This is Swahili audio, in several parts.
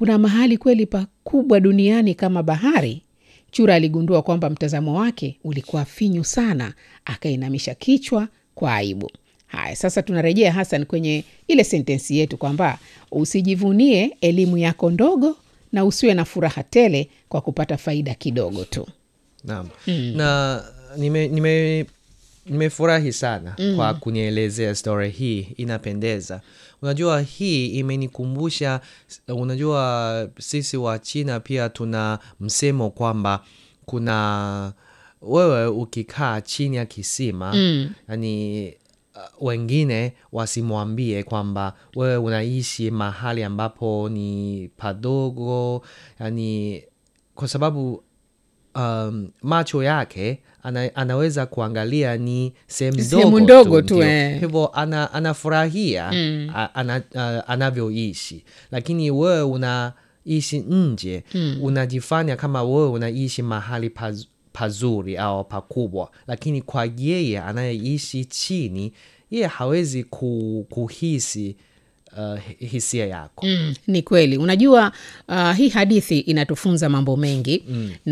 kuna mahali kweli pakubwa duniani kama bahari? Chura aligundua kwamba mtazamo wake ulikuwa finyu sana, akainamisha kichwa kwa aibu. Haya, sasa tunarejea Hasan kwenye ile sentensi yetu kwamba usijivunie elimu yako ndogo na usiwe na furaha tele kwa kupata faida kidogo tu. Naam. Na nime, nime, nimefurahi sana kwa kunielezea story hii, inapendeza. Unajua hii imenikumbusha, unajua sisi wa China pia tuna msemo kwamba kuna wewe ukikaa chini ya kisima yani uh, wengine wasimwambie kwamba wewe unaishi mahali ambapo ni padogo, yani kwa sababu um, macho yake ana, anaweza kuangalia ni sehemu Sehemu ndogo ndogo tu, tu, ndio. eh. hivyo ana, anafurahia a- ana, a- anavyoishi, lakini wewe unaishi nje unajifanya kama wewe unaishi mahali paz, pazuri au pakubwa, lakini kwa yeye anayeishi chini, yeye hawezi ku, kuhisi uh, hi- hisia yako Mm, ni kweli. Unajua uh, hii hadithi inatufunza mambo mengi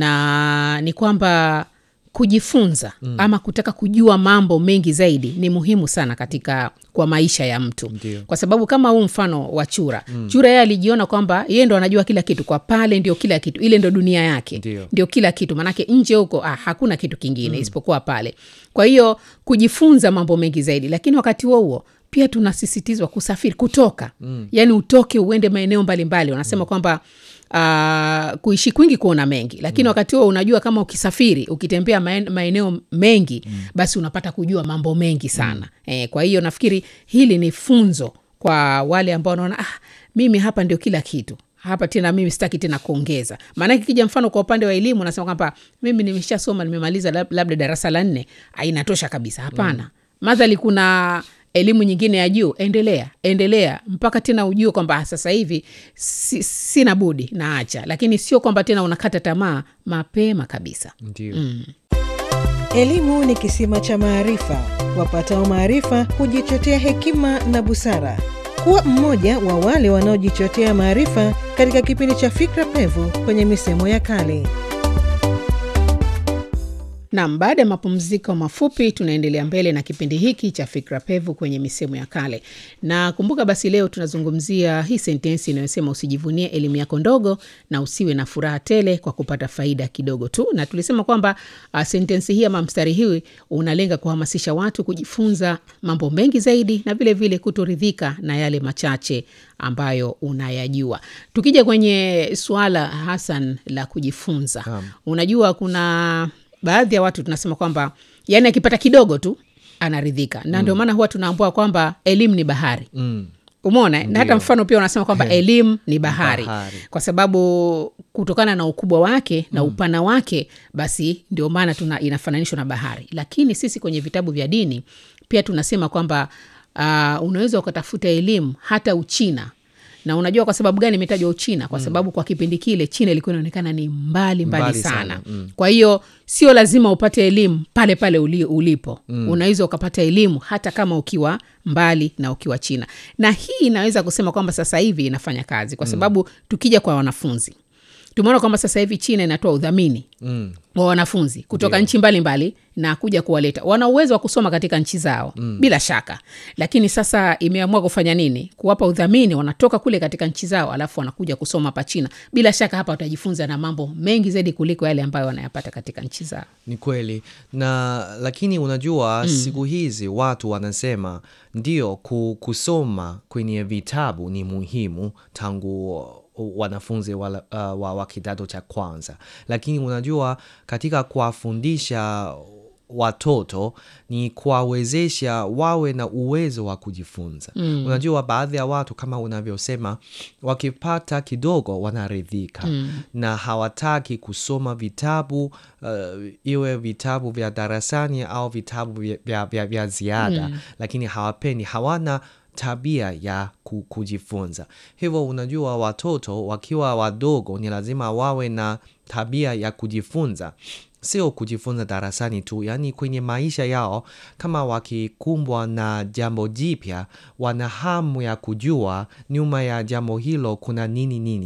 na ni kwamba kujifunza ama kutaka kujua mambo mengi zaidi ni muhimu sana katika kwa maisha ya mtu Ndio. kwa sababu kama huu mfano wa chura chura yeye alijiona kwamba yeye ndo anajua kila kitu kwa pale ndio kila kitu ile ndo dunia yake Ndio. ndio kila kitu manake nje huko ah, hakuna kitu kingine isipokuwa pale kwa hiyo kujifunza mambo mengi zaidi lakini wakati huo huo pia tunasisitizwa kusafiri kutoka mm. yaani utoke uende maeneo mbalimbali wanasema kwamba uh, kuishi kwingi kuona mengi lakini wakati huo unajua kama ukisafiri ukitembea maen- maeneo mengi basi unapata kujua mambo mengi sana eh, kwa hiyo nafikiri hili ni funzo kwa wale ambao wanaona ah, mimi hapa ndio kila kitu hapa tena mimi sitaki tena kuongeza maanake kija mfano kwa upande wa elimu nasema kwamba mimi nimeshasoma nimemaliza lab- labda darasa la nne ah, inatosha kabisa hapana mm. madhali kuna elimu nyingine ya juu endelea endelea mpaka tena ujue kwamba ah, sasa hivi si, sina budi naacha lakini sio kwamba tena unakata tamaa mapema kabisa ndio Elimu ni kisima cha maarifa. Wapatao maarifa hujichotea hekima na busara. Kuwa mmoja wa wale wanaojichotea maarifa katika kipindi cha Fikra Pevu kwenye misemo ya kale. Nam, baada ya mapumziko mafupi, tunaendelea mbele na kipindi hiki cha fikra pevu kwenye misemo ya kale. Na kumbuka basi, leo tunazungumzia hii sentensi inayosema usijivunie elimu yako ndogo na usiwe na furaha tele kwa kupata faida kidogo tu. Na tulisema kwamba uh, sentensi hii ama mstari hii unalenga kuhamasisha watu kujifunza mambo mengi zaidi na vilevile kutoridhika na yale machache ambayo unayajua. Tukija kwenye suala Hasan la kujifunza, Naam. unajua kuna baadhi ya watu tunasema kwamba yani akipata kidogo tu anaridhika na ndio maana huwa tunaambua kwamba elimu ni bahari mm. umeona na hata mfano pia unasema kwamba elimu ni bahari. Bahari. kwa sababu kutokana na ukubwa wake na upana wake basi ndio maana tuna inafananishwa na bahari lakini sisi kwenye vitabu vya dini pia tunasema kwamba uh, unaweza ukatafuta elimu hata uchina na unajua kwa sababu gani imetajwa uchina kwa sababu kwa kipindi kile china ilikuwa inaonekana ni mbali mbali, Mbali sana, sana, mm. kwa hiyo sio lazima upate elimu pale pale uli, ulipo mm. unaweza ukapata elimu hata kama ukiwa mbali na ukiwa china na hii inaweza kusema kwamba sasa hivi inafanya kazi kwa sababu tukija kwa wanafunzi tumeona kwamba sasa hivi china inatoa udhamini Mm. wa wanafunzi kutoka nchi mbalimbali na kuja kuwaleta wana uwezo wa kusoma katika nchi zao mm. bila shaka lakini sasa imeamua kufanya nini kuwapa udhamini wanatoka kule katika nchi zao alafu wanakuja kusoma hapa china bila shaka hapa watajifunza na mambo mengi zaidi kuliko yale ambayo wanayapata katika nchi zao Ni kweli na lakini unajua siku hizi watu wanasema ndio ku, kusoma kwenye vitabu ni muhimu tangu wanafunzi wa, uh, wa, wa kidato cha kwanza, lakini unajua katika kuwafundisha watoto ni kuwawezesha wawe na uwezo wa kujifunza. Mm. Unajua baadhi ya watu kama unavyosema wakipata kidogo wanaridhika mm. na hawataki kusoma vitabu uh, iwe vitabu vya darasani au vitabu vya, vya, vya, vya ziada mm. lakini hawapendi, hawana tabia ya ku- kujifunza. Hivyo unajua, watoto wakiwa wadogo ni lazima wawe na tabia ya kujifunza, sio kujifunza darasani tu, yaani kwenye maisha yao. Kama wakikumbwa na jambo jipya, wana hamu ya kujua nyuma ya jambo hilo kuna nini nini.